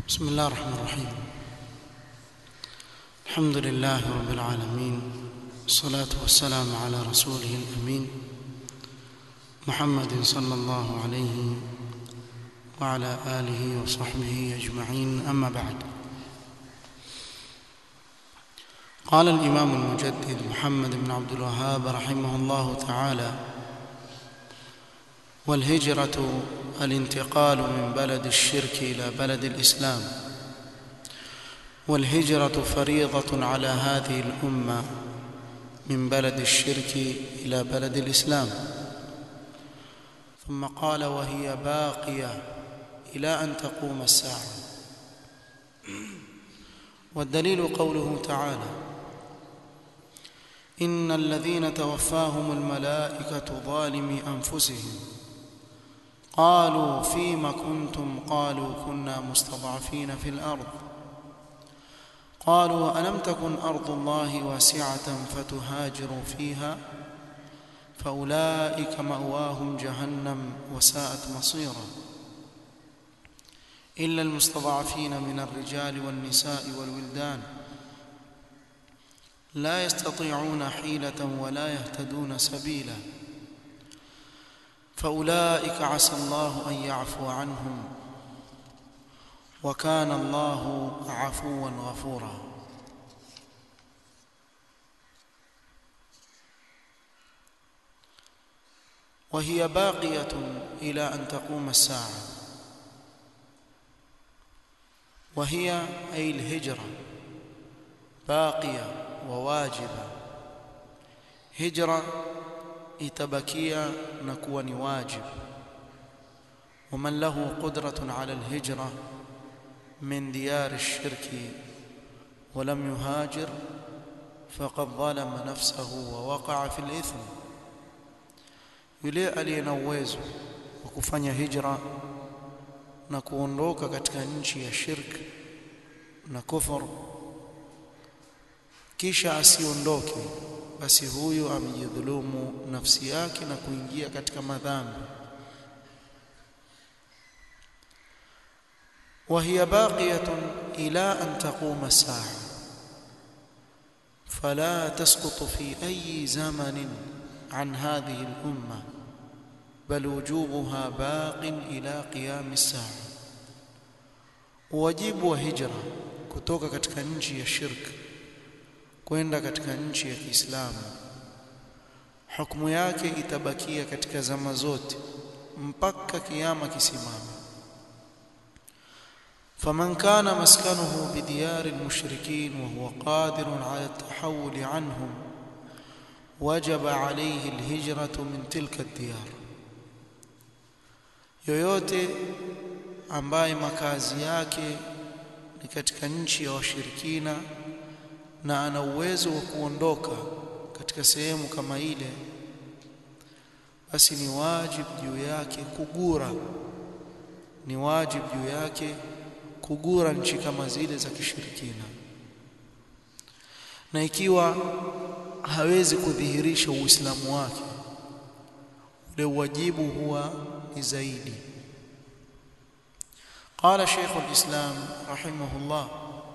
بسم الله الرحمن الرحيم الحمد لله رب العالمين والصلاة والسلام على رسوله الأمين محمد صلى الله عليه وعلى آله وصحبه أجمعين أما بعد قال الإمام المجدد محمد بن عبد الوهاب رحمه الله تعالى والهجرة الانتقال من بلد الشرك إلى بلد الإسلام والهجرة فريضة على هذه الأمة من بلد الشرك إلى بلد الإسلام ثم قال وهي باقية إلى أن تقوم الساعة والدليل قوله تعالى إن الذين توفاهم الملائكة ظالمي أنفسهم قالوا فيم كنتم قالوا كنا مستضعفين في الأرض قالوا ألم تكن أرض الله واسعة فتهاجروا فيها فأولئك مأواهم جهنم وساءت مصيرا إلا المستضعفين من الرجال والنساء والولدان لا يستطيعون حيلة ولا يهتدون سبيلا فأولئك عسى الله أن يعفو عنهم وكان الله عفوا غفورا وهي باقية إلى أن تقوم الساعة وهي أي الهجرة باقية وواجبة هجرة itabakia na kuwa ni wajib ومن له قدرة على الهجرة من ديار الشرك ولم يهاجر فقد ظلم نفسه ووقع في الإثم yule aliye na uwezo wa kufanya hijra na kuondoka katika nchi ya shirk na kufur kisha asiondoke basi huyu amejidhulumu nafsi yake na kuingia katika madhambi وهي باقية إلى أن تقوم الساعة فلا تسقط في أي زمن عن هذه الأمة بل وجوبها باق إلى قيام الساعة واجب وهجرة kutoka katika nchi ya shirki kwenda katika nchi ya Kiislamu hukumu yake itabakia katika zama zote mpaka kiyama kisimama فمن كان مسكنه بديار المشركين وهو قادر على التحول عنهم وجب عليه الهجرة من تلك الديار yoyote ambaye makazi yake ni katika nchi ya washirikina na ana uwezo wa kuondoka katika sehemu kama ile basi ni wajibu juu yake kugura ni wajibu juu yake kugura nchi kama zile za kishirikina na ikiwa hawezi kudhihirisha uislamu wake ule wajibu huwa ni zaidi قال شيخ الإسلام رحمه الله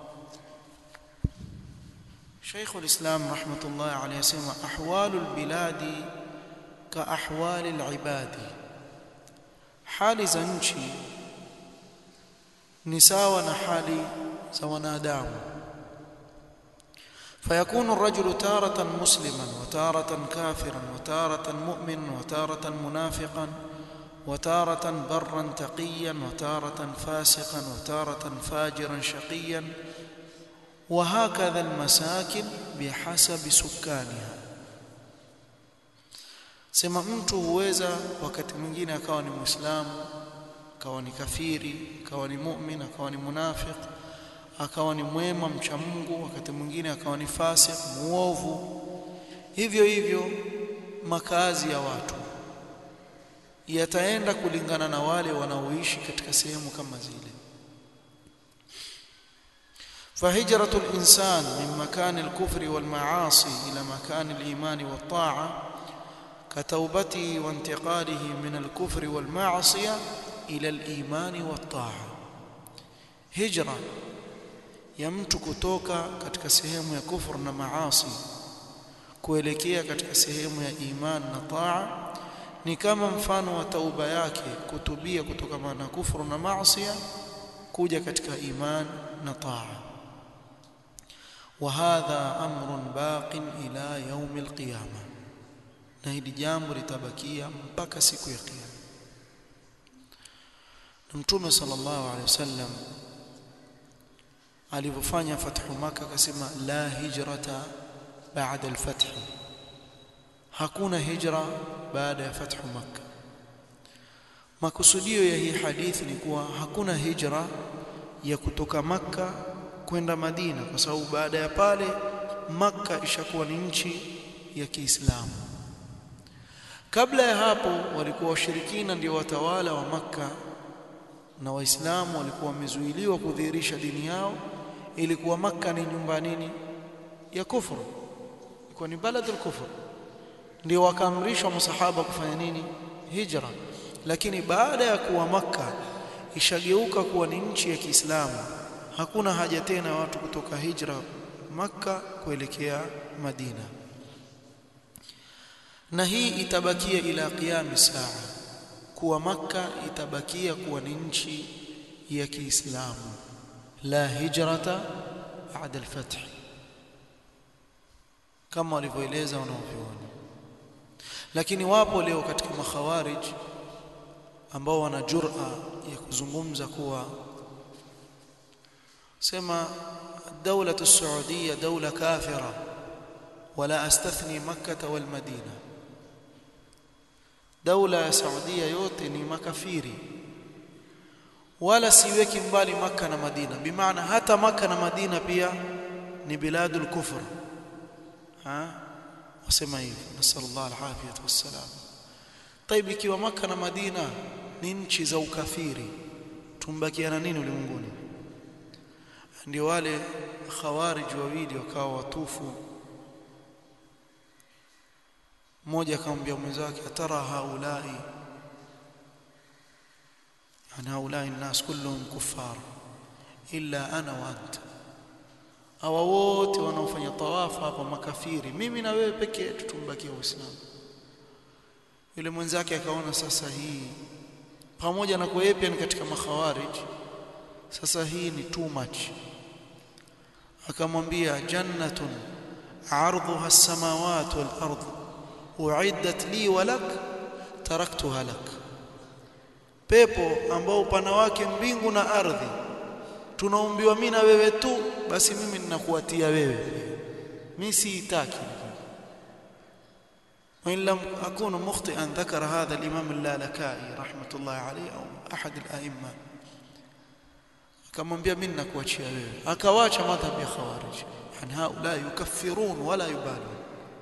شيخ الإسلام رحمة الله عليه يسمى أحوال البلاد كأحوال العباد حال زنشي نساء نحالي سونادام فيكون الرجل تارة مسلما وتارة كافرا وتارة مؤمنا وتارة منافقا وتارة برا تقيا وتارة فاسقا وتارة فاجرا شقيا وهكذا المساكن بحسب سكانها sema mtu huweza wakati mwingine akawa ni muislamu akawa ni kafiri akawa ni mu'min akawa ni munafiq akawa ni mwema mcha Mungu wakati mwingine akawa ni fasik muovu hivyo hivyo makazi ya watu yataenda kulingana na wale wanaoishi katika sehemu kama zile فهجرة الإنسان من مكان الكفر والمعاصي إلى مكان الإيمان والطاعة كتوبته وانتقاله من الكفر والمعصية إلى الإيمان والطاعة hijra ya mtu kutoka katika sehemu ya kufur na maasi kuelekea katika sehemu ya iman na taa ni kama mfano wa tauba yake kutubia kutokana na kufuru na maasi kuja katika iman na taa وهذا أمر باق إلى يوم القيامة na hili jambo litabakia mpaka siku ya kiyama mtume sallallahu alaihi wasallam alipofanya fathu maka akasema la hijrata baada alfath hakuna hijra baada ya fathu maka makusudio ya hii hadithi ni kuwa hakuna hijra ya kutoka maka kwenda madina kwa sababu baada ya pale maka ishakuwa ni nchi ya Kiislamu kabla ya hapo walikuwa washirikina ndio watawala wa maka na waislamu walikuwa wamezuiliwa kudhihirisha dini yao ilikuwa maka ni nyumba nini ya kufuru ilikuwa ni baladul kufur ndio wakaamrishwa masahaba kufanya nini hijra lakini baada ya kuwa maka ishageuka kuwa ni nchi ya Kiislamu hakuna haja tena watu kutoka hijra maka kuelekea Madina na hii itabakia ila qiyam saa kuwa maka itabakia kuwa ni nchi ya Kiislamu la hijrata baada al-fath kama walivyoeleza wanaoviona lakini wapo leo katika makhawarij ambao wana jur'a ya kuzungumza kuwa sema الدولة السعودية دولة كافرة ولا أستثني مكة والمدينة دولة السعودية yote ni makafiri wala siweki mbali maka na madina bimaana hata maka na madina pia ni biladul kufr ha wasema hivyo nasallallahu alafiyat wassalam طيب ikiwa maka na madina ni nchi za ukafiri tumbakiana nini ulimwenguni ndio wale khawarij wawili wakawa watufu mmoja akamwambia mwenzake atara haulai yani haulai الناس كلهم كفار illa ana wa anta hawa wote wanaofanya tawafu hapa makafiri mimi na wewe pekee yetu tumbakia uislamu yule mwenzake akaona sasa hii pamoja na kuwa pia ni katika makhawarij sasa hii ni too much akamwambia jannatun ardhuha as-samawati wal ardh uiddat li wa lak taraktuha lak pepo ambao upana wake mbingu na ardhi tunaombiwa mimi na wewe tu basi mimi ninakuatia wewe mimi siitaki وإن لم أكون مخطئا ذكر هذا الإمام اللالكائي رحمة الله عليه أو أحد الأئمة akamwambia mimi nakuachia wewe akawacha madhhabi ya khawarij yani haula yukaffirun wala yubalun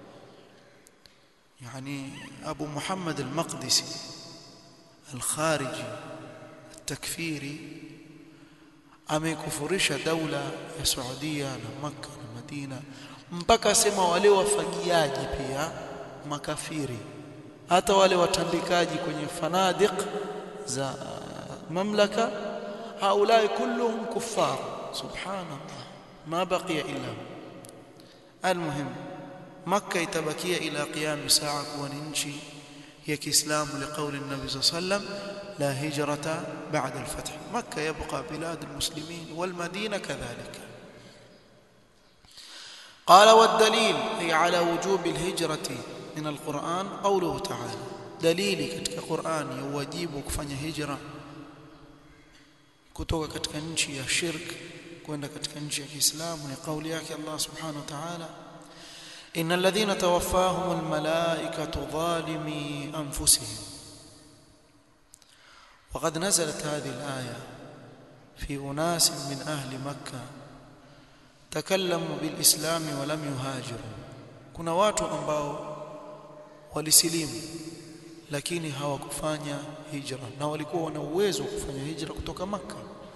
yani Abu Muhammad al-Maqdisi al-Khariji التكفيري amekufurisha daula ya Saudia na Makka na Madina mpaka sema wale wafagiaji pia makafiri hata wale watandikaji kwenye fanadiq za mamlaka haulai kulluhum kuffar subhanallah ma baqiya illa almuhim makka itabakia ila qiyam saa kuwa ni nchi ya Kiislamu liqauli nabi sallam لا هجرة بعد الفتح مكة يبقى بلاد المسلمين والمدينة كذلك قال والدليل أي على وجوب الهجرة من القرآن قوله تعالى دليلي katika Qur'an ya wajibu kufanya hijra kutoka katika nchi ya shirk kwenda katika nchi ya Kiislamu ni kauli yake Allah Subhanahu wa Ta'ala إن الذين توفاهم الملائكة ظالمي أنفسهم وقد نزلت هذه الآية في أناس من أهل مكة تكلموا بالإسلام ولم يهاجروا kuna watu ambao walisilimu lakini hawakufanya hijra na walikuwa wana uwezo wa kufanya hijra kutoka maka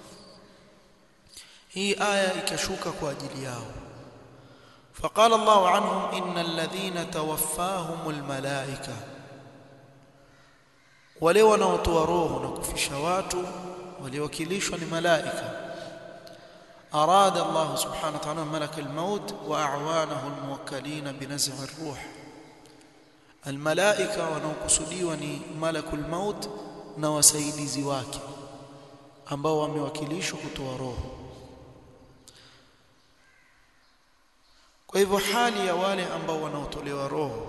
hii aya ikashuka kwa ajili yao فقال الله عنهم إن الذين توفاهم الملائكة wale wanaotoa roho na kufisha watu waliowakilishwa ni malaika أراد الله سبحانه وتعالى ملك الموت وأعوانه الموكلين بنزع الروح الملائكة wanaokusudiwa ni malakul maut na wasaidizi wake ambao wamewakilishwa kutoa roho kwa hivyo hali ya wale ambao wanaotolewa roho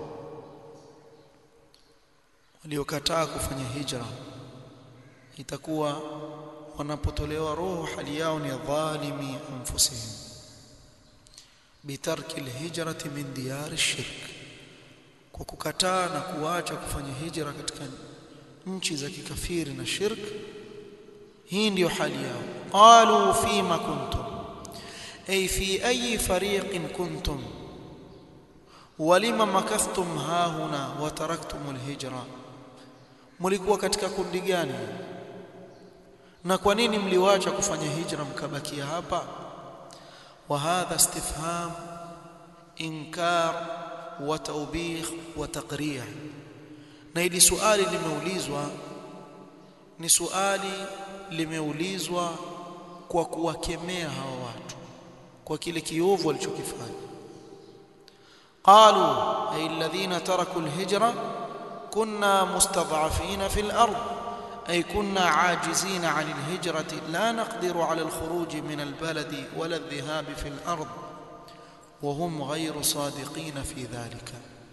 waliokataa kufanya hijra itakuwa wanapotolewa roho hali yao ni dhalimi anfusihim bitarki alhijrati min diyar shirk kwa kukataa na kuacha kufanya hijra katika nchi za kikafiri na shirk hii ndiyo hali yao qalu fima kuntum ay fi ayi fariqin kuntum walima makathtum hahuna wa taraktum alhijra mlikuwa katika kundi gani na kwa nini mliwacha kufanya hijra mkabakia hapa wa hadha istifham inkar wa taubih wa taqrih na hili suali limeulizwa ni suali limeulizwa kwa kuwakemea hawa watu kwa kile kiovu walichokifanya qalu ay alladhina taraku alhijra kunna mustad'afina fil ardh أي كنا عاجزين عن الهجرة لا نقدر على الخروج من البلد ولا الذهاب في الأرض وهم غير صادقين في ذلك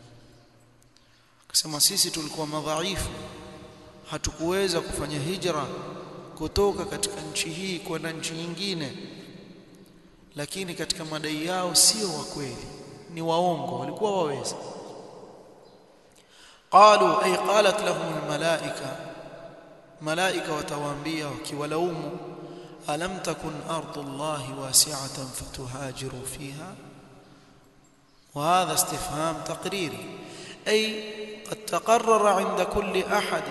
كما sisi tulikuwa madhaifu hatukuweza kufanya hijra kutoka katika nchi hii kwenda nchi nyingine lakini katika madai yao sio wa kweli ni waongo walikuwa waweza qalu ay qalat lahum almalaika malaika watawaambia wakiwalaumu alam takun ardullahi wasi'atan fatuhajiru fiha وهذا استفهام تقريري أي قد تقرر عند كل أحد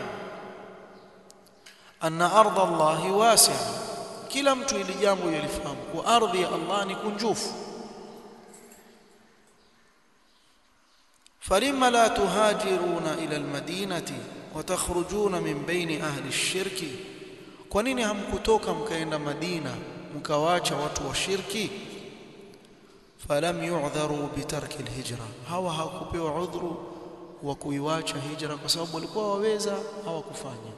أن أرض الله واسعة kila mtu ili jambo yalifahamu kwa ardhi ya Allah ni kunjufu falima la tuhajiruna ila almadinati watakhrujuna min baini ahli ash-shirki kwa nini hamkutoka mkaenda Madina mkawacha watu wa shirki falam yu'dharu bitarki alhijra hawa hawakupewa udhuru wa kuiwacha hijra kwa sababu walikuwa waweza hawakufanya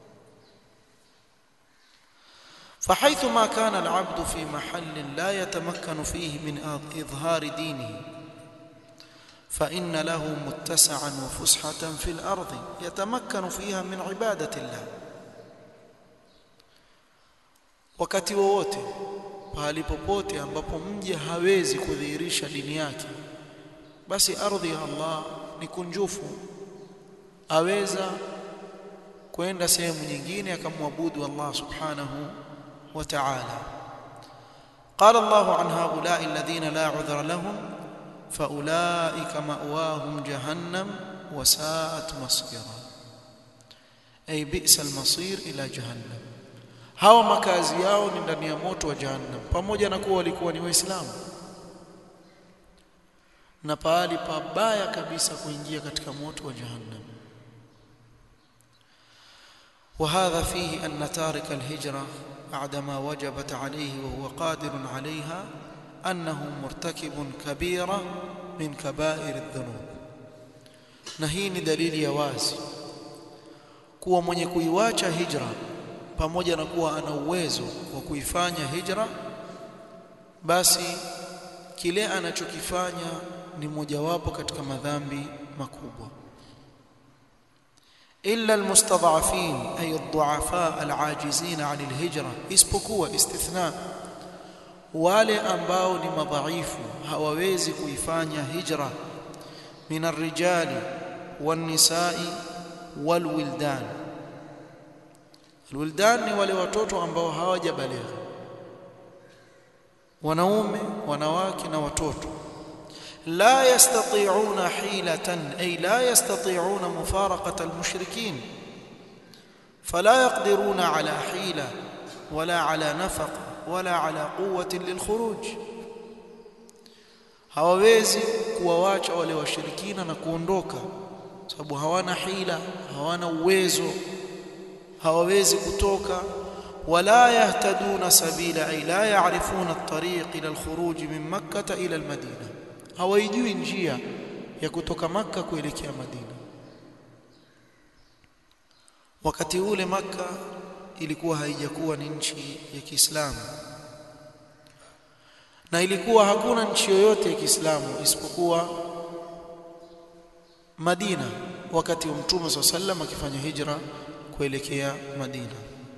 فحيث ما كان العبد في محل لا يتمكن فيه من إظهار دينه فإن له متسعا وفسحة في الأرض يتمكن فيها من عبادة الله wakati wowote pahali popote ambapo mja hawezi kudhihirisha dini yake basi ardhi ya Allah ni kunjufu aweza kwenda sehemu nyingine akamwabudu Allah subhanahu wa ta'ala قال الله عن هؤلاء الذين لا عذر لهم فأولئك مأواهم جهنم وساءت مصيرا أي بئس المصير إلى جهنم hawa makazi yao ni ndani ya moto wa jahannam pamoja na kuwa walikuwa ni waislamu na pahali pabaya kabisa kuingia katika moto wa jahannam وهذا فيه أن تارك الهجرة بعدما وجبت عليه وهو قادر عليها أنه مرتكب كبيرة من كبائر الذنوب نهين دليل يوازي kuwa mwenye kuiwacha hijra pamoja na kuwa ana uwezo wa kuifanya hijra basi kile anachokifanya ni mojawapo katika madhambi makubwa illa almustad'afin ay ad-du'afa al-ajizin 'an al-hijra isipokuwa istithna wale ambao ni madhaifu hawawezi kuifanya hijra min ar-rijali wan-nisa'i wal-wildan al-wildan ni wale watoto ambao hawajabaligha wanaume wanawake na watoto لا يستطيعون حيلة أي لا يستطيعون مفارقة المشركين فلا يقدرون على حيلة ولا على نفقة ولا على قوة للخروج hawawezi kuwawacha wale washirikina na kuondoka sababu hawana hila hawana uwezo hawawezi kutoka ولا يهتدون سبيل أي لا يعرفون الطريق إلى الخروج من مكة إلى المدينة hawaijui njia ya kutoka Makka kuelekea Madina. Wakati ule Makka ilikuwa haijakuwa ni nchi ya Kiislamu na ilikuwa hakuna nchi yoyote ya Kiislamu isipokuwa Madina wakati wa Mtume SAW sallam akifanya hijra kuelekea Madina.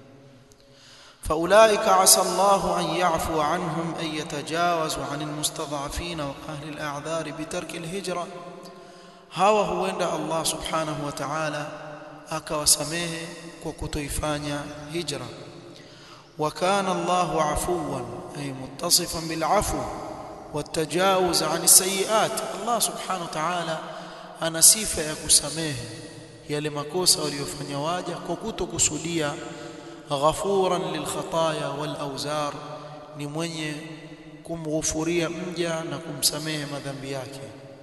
فأولئك عسى الله أن يعفو عنهم أن يتجاوزوا عن المستضعفين وأهل الأعذار بترك الهجرة hawa huenda Allah subhanahu wa ta'ala akawasamehe kwa kutoifanya hijra wa kana Allahu afuwan ay muttasifan bil afu والتجاوز عن السيئات Allah subhanahu wa ta'ala ana sifa ya kusamehe yale makosa waliyofanya waja kwa kutokusudia ghafuran lilkhataya wal awzar ni mwenye kumghufuria mja na kumsamehe madhambi yake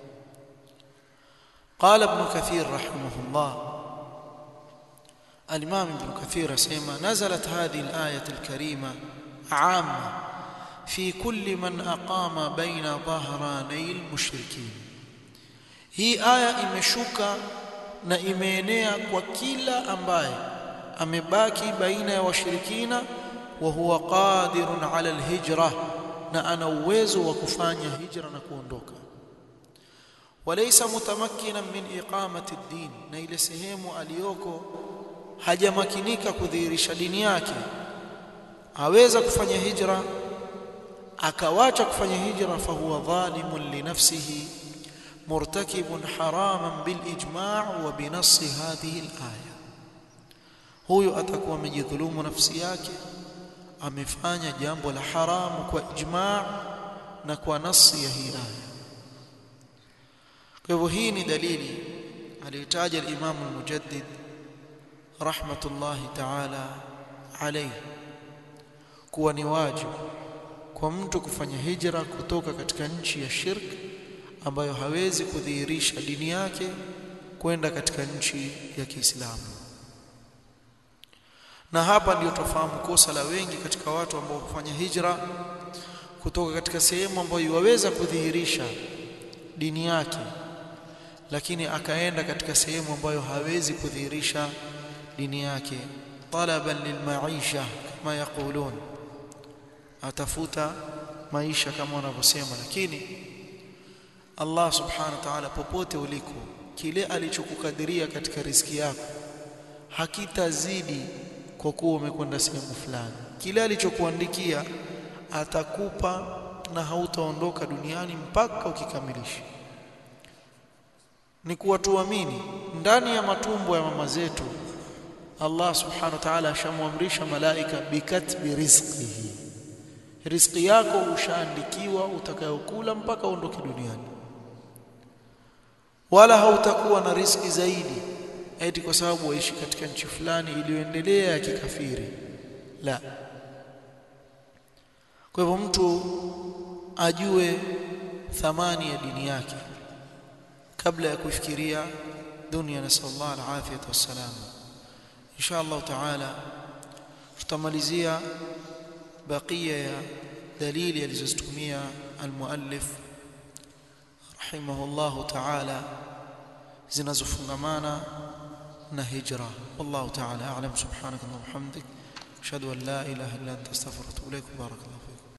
قال ابن كثير رحمه الله الإمام ابن كثير سيما نزلت هذه الآية الكريمة عامة في كل من أقام بين ظهراني المشركين hii aya imeshuka na imeenea kwa kila ambaye amebaki baina ya washirikina wa huwa qadirun ala alhijra na ana uwezo wa kufanya hijra na kuondoka walaysa mutamakkinan min iqamati ad-din na ile sehemu aliyoko hajamakinika kudhihirisha dini yake aweza kufanya hijra akawacha kufanya hijra fahuwa dhalimun li nafsihi مرتكب حراما بالاجماع وبنص هذه الايه huyo atakuwa amejidhulumu nafsi yake amefanya jambo la haramu kwa ijma' na kwa nasi ya hii aya kwa hivyo hii ni dalili aliyotaja al-Imam al-Mujaddid rahmatullahi ta'ala alayhi kuwa ni wajibu kwa mtu kufanya hijra kutoka katika nchi ya shirki ambayo hawezi kudhihirisha dini yake kwenda katika nchi ya Kiislamu. Na hapa ndio tufahamu kosa la wengi katika watu ambao hufanya hijra kutoka katika sehemu ambayo waweza kudhihirisha dini yake, lakini akaenda katika sehemu ambayo hawezi kudhihirisha dini yake, talaban lilmaisha kama yaqulun, atafuta maisha kama wanavyosema, lakini Allah subhanahu wa ta'ala popote uliko kile alichokukadiria katika riziki yako hakitazidi kwa kuwa umekwenda sehemu fulani kile alichokuandikia atakupa na hautaondoka duniani mpaka ukikamilisha ni kuwa tuamini ndani ya matumbo ya mama zetu Allah subhanahu wa ta'ala ashamwamrisha malaika bikatbi rizqihi riziki yako ushaandikiwa utakayokula mpaka uondoke duniani wala hautakuwa na riski zaidi eti kwa sababu waishi katika nchi fulani iliyoendelea ya kikafiri la kwa hivyo mtu ajue thamani ya dini yake kabla ya kufikiria dunia nasallallahu alafiyata wassalam insha Allah taala tutamalizia bakia ya dalili alizozitumia almuallif rahimahullahu ta'ala zinazofungamana na hijra wallahu ta'ala a'lam subhanaka wa bihamdik ashhadu an la ilaha illa anta astaghfiruka wa atubu ilaik barakallahu